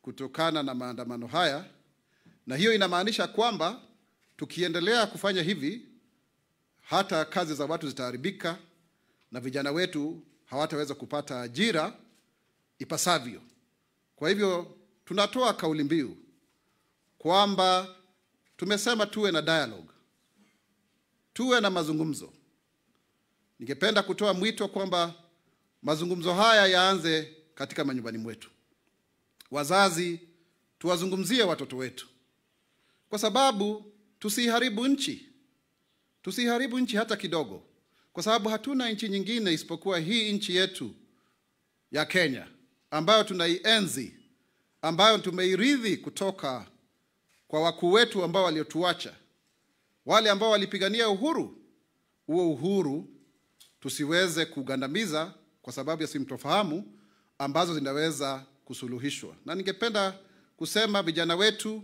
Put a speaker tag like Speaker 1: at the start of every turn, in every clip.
Speaker 1: kutokana na maandamano haya, na hiyo inamaanisha kwamba tukiendelea kufanya hivi, hata kazi za watu zitaharibika na vijana wetu hawataweza kupata ajira ipasavyo. Kwa hivyo tunatoa kauli mbiu kwamba tumesema tuwe na dialogue, tuwe na mazungumzo. Ningependa kutoa mwito kwamba mazungumzo haya yaanze katika manyumbani mwetu. Wazazi, tuwazungumzie watoto wetu, kwa sababu tusiharibu nchi, tusiharibu nchi hata kidogo, kwa sababu hatuna nchi nyingine isipokuwa hii nchi yetu ya Kenya ambayo tunaienzi, ambayo tumeirithi kutoka kwa wakuu wetu ambao waliotuacha, wale ambao walipigania uhuru. Huo uhuru tusiweze kugandamiza kwa sababu ya simtofahamu ambazo zinaweza kusuluhishwa. Na ningependa kusema vijana wetu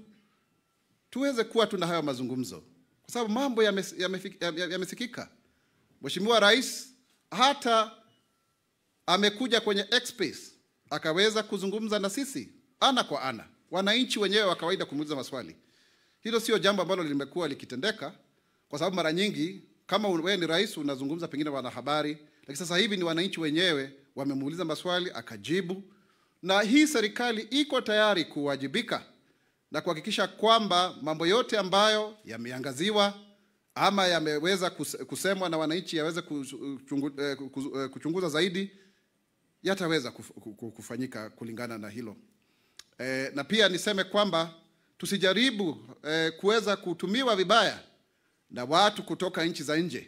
Speaker 1: tuweze kuwa tuna hayo mazungumzo, kwa sababu mambo yames- yamefi- yame- yamesikika. Mheshimiwa Rais hata amekuja kwenye X-Space akaweza kuzungumza na sisi ana kwa ana, wananchi wenyewe wa kawaida kumuuliza maswali. Hilo sio jambo ambalo limekuwa likitendeka, kwa sababu mara nyingi kama wewe ni rais unazungumza pengine na wanahabari, lakini sasa hivi ni wananchi wenyewe wamemuuliza maswali akajibu, na hii serikali iko tayari kuwajibika na kuhakikisha kwamba mambo yote ambayo yameangaziwa ama yameweza kus- kusemwa na wananchi yaweze kuchungu- eh, ku- eh, kuchunguza zaidi yataweza kuf- ku- ku- kufanyika kulingana na hilo. E, na pia niseme kwamba tusijaribu e, kuweza kutumiwa vibaya na watu kutoka nchi za nje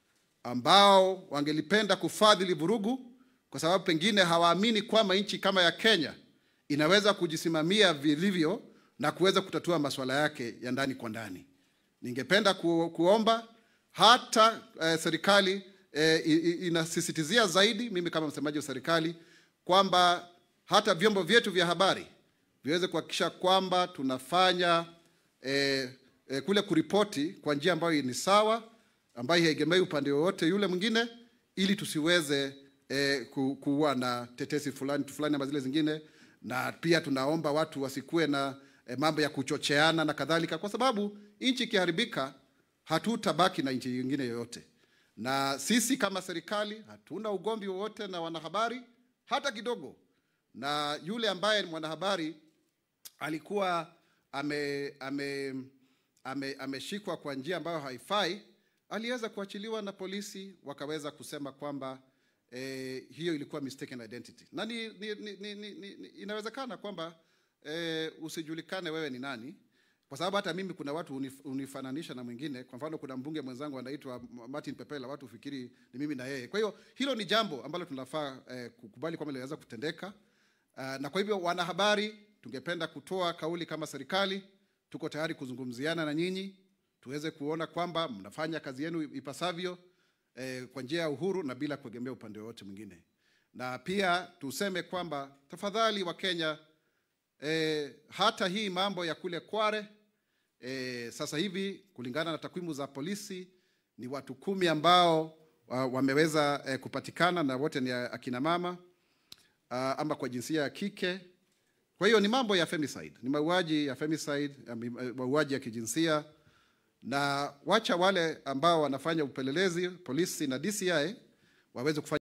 Speaker 1: ambao wangelipenda kufadhili vurugu kwa sababu pengine hawaamini kwamba nchi kama ya Kenya inaweza kujisimamia vilivyo na kuweza kutatua masuala yake ya ndani kwa ndani. Ningependa ku, kuomba hata eh, serikali eh, i- i- inasisitizia zaidi, mimi kama msemaji wa serikali, kwamba hata vyombo vyetu vya habari viweze kuhakikisha kwamba tunafanya eh, eh, kule kuripoti kwa njia ambayo ni sawa, ambayo haiegemei upande wowote yule mwingine, ili tusiweze eh, ku- kuwa na tetesi fulani fulani ama zile zingine, na pia tunaomba watu wasikuwe na eh, mambo ya kuchocheana na kadhalika, kwa sababu nchi ikiharibika hatutabaki na nchi nyingine yoyote. Na sisi kama serikali hatuna ugomvi wowote na wanahabari hata kidogo, na yule ambaye ni mwanahabari alikuwa ame, ame, ame, ameshikwa kwa njia ambayo haifai, aliweza kuachiliwa na polisi, wakaweza kusema kwamba eh, hiyo ilikuwa mistaken identity, na ni, ni, ni, ni, ni, ni, ni, inawezekana kwamba eh, usijulikane wewe ni nani, kwa sababu hata mimi kuna watu unif, unifananisha na mwingine. Kwa mfano, kuna mbunge mwenzangu anaitwa Martin Pepela, watu ufikiri ni mimi na yeye. Kwa hiyo hilo ni jambo ambalo tunafaa eh, kukubali kwamba linaweza kutendeka. Uh, na kwa hivyo wanahabari, tungependa kutoa kauli kama serikali, tuko tayari kuzungumziana na nyinyi tuweze kuona kwamba mnafanya kazi yenu ipasavyo eh, kwa njia ya uhuru na bila kuegemea upande wowote mwingine, na pia tuseme kwamba tafadhali wa Kenya eh, hata hii mambo ya kule Kware eh, sasa hivi kulingana na takwimu za polisi ni watu kumi ambao wa, wameweza eh, kupatikana na wote ni akina mama uh, ama kwa jinsia ya kike. Kwa hiyo ni mambo ya femicide, ni mauaji ya femicide, ya mi- eh, mauaji ya kijinsia, na wacha wale ambao wanafanya upelelezi polisi na DCI waweze kufanya